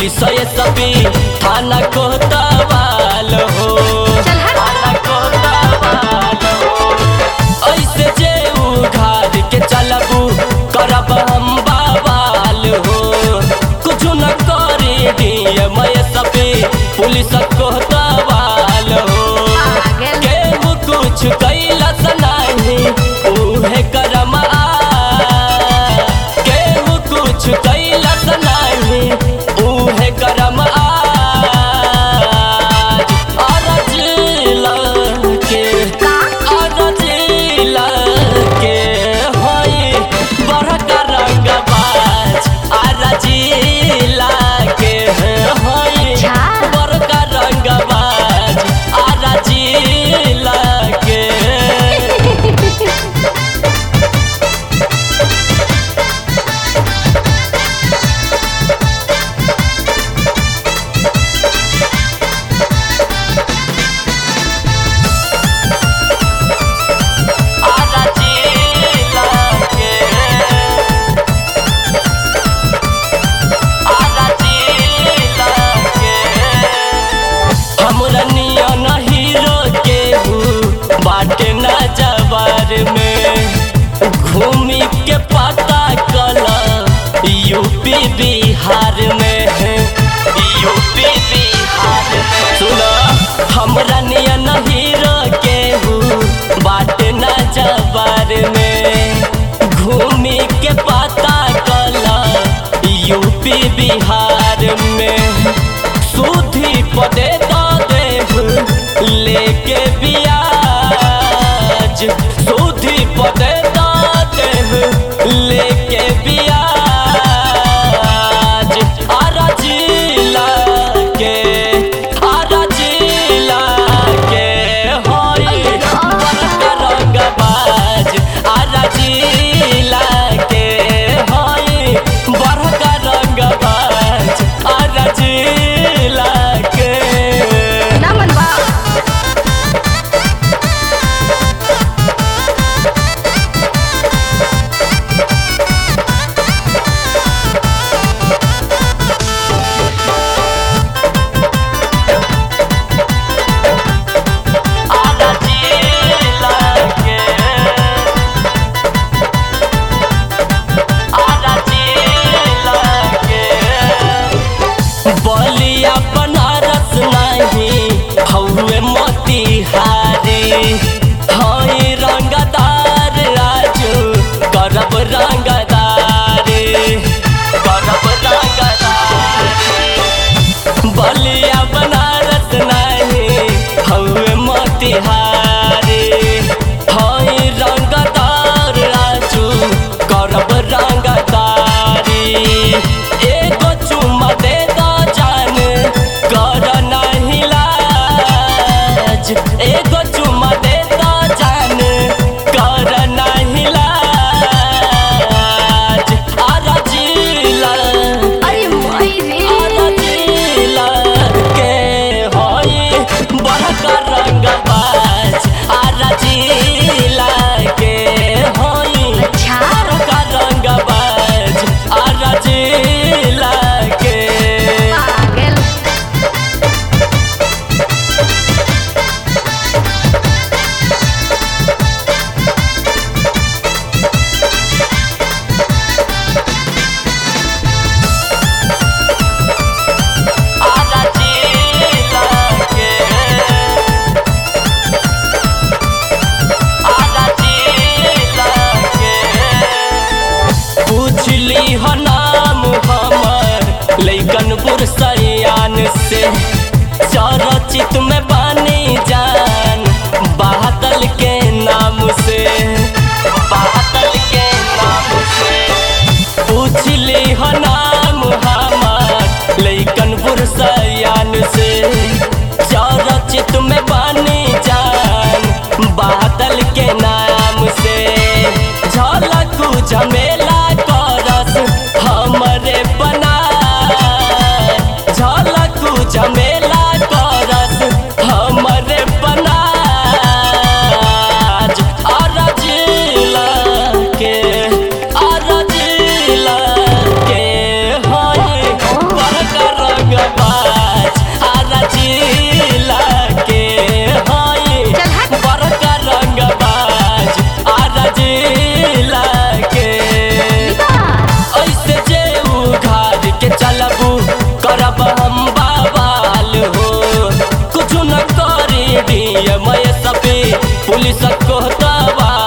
Police ये सभी थाना कोतवाल हो चल हट। थाना कोतवाल हो ऐसे जे उघार के चलबू करब हम बवाल हो कुछ न करे दिए मैं सभी पुलिस कोतवाल हो पागल। केहू कुछ कैलस नहीं उहे करम आ केहू कुछ कैलस नहीं उहे करम आज अरज के का अरज के होई बड़का रंगबाज अरज के होई अच्छा। बड़का रंगबाज अरज के हमरा नियन हीरो के बाटे न जवार में घूमी के पता कल यूपी बिहार में यूपी बिहार में सुना हमरा नियन हीरो के बाटे न जवार में घूमी के पता कल यूपी बिहार में सुधी पदे दा देव लेके बियाज सुधी पदे दा देव लेके बियाज आरा जिला के आरा जिला के होई बड़का रंगबाज आरा जिला के होई बड़का रंगबाज आरा जिला के ना मन बा आरा जिला के आरा जिला के बलिया बनारस नहीं हौवे मोतिहारी हई रंगदार राजू करब रंगदारी करब रंगदारी बलिया बनारस नहीं हौवे मोतिहारी हई रंगदार राजू करब रंगदारी एगो चुम्मा दे दो जान कर नहीं लाज एगो चुम्मा दे दो जान कर नहीं लाज आरा जिला अरे मोई रे आरा जिला के होई बड़का रंगबाज आरा जिला के होई अच्छा। बड़का रंगबाज आरा जिला के पागल आरा जिला के आरा जिला के पूछली ह नाम हमर लैकनपुर सयान से चरचित में बानी जान बादल के नाम से बादल के नाम से पूछली ह नाम हमार लैकनपुर सयान से चरचित में बानी जान बादल के नाम से झलकू झमेला करस हमरे बना झलकू झमेला करस हमरे बना के सीएम एसपी पुलिस को दबा